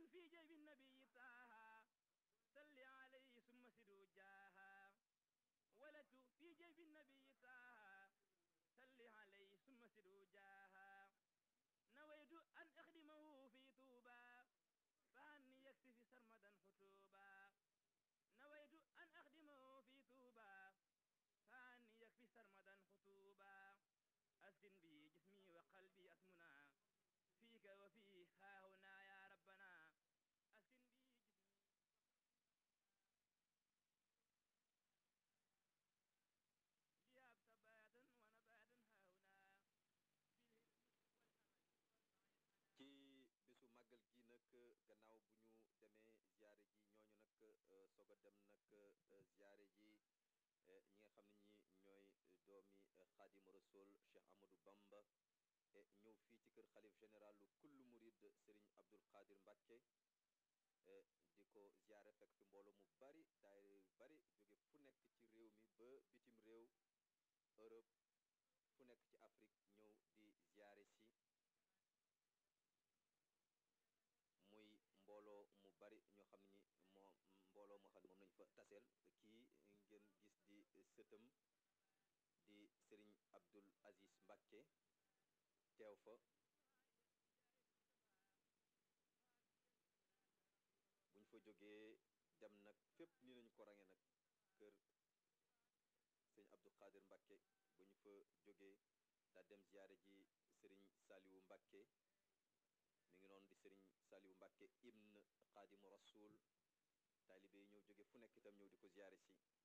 في جيب النبي طه صل عليه ثم سدوا جاها ولدت في جيب النبي طه صل عليه ثم سدوا جاها نويت أن أخدمه في طوبى فأني يكفي سرمدا خطوبا نويت أن أخدمه في طوبى فأني يكفي سرمدا خطوبا أسكن بي جسمي وقلبي أسمنا فيك وفيه ها هنا يا ربنا أسكن بي جسمي لياب ثباتا ونباتا ها هنا ci bisu màggal gi nag gannaaw bu ñu demee ziare ji ñooñu nag soog a dem nag ziare ji ñi nga xam ne ñi ñooy doomi xaadimu rasul Cheikh Amadou Bamba ñëw fii ci kër xalif général lu kullu murid Serigne Abdul Qadir Mbacke di ko ziare fekk fi mbooloo mu bari daayira yu bari jóge fu nekk ci réew mi ba bitim réew Europe fu nekk ci Afrique ñëw di ziare si muy mbooloo mu bari ñoo xam ne ñi moo mbooloo moo xam ne moom nañu fa taseel kii ngeen gis di sëtam di sëriñ Abdul Aziz Mbacke teew fa bu ñu fa jógee dem nag fépp ni nañu ko range nag kër sëriñ Abdul Qadir Mbacke bu ñu fa jógee daa dem ziyaare ji sëriñ Saliwu Mbacke mi ngi noonu di sëriñ Saliou Mbacke ibn Xaadimu Rasul taalibe yi ñëw jóge fu nekk itam ñëw di ko ziyaare si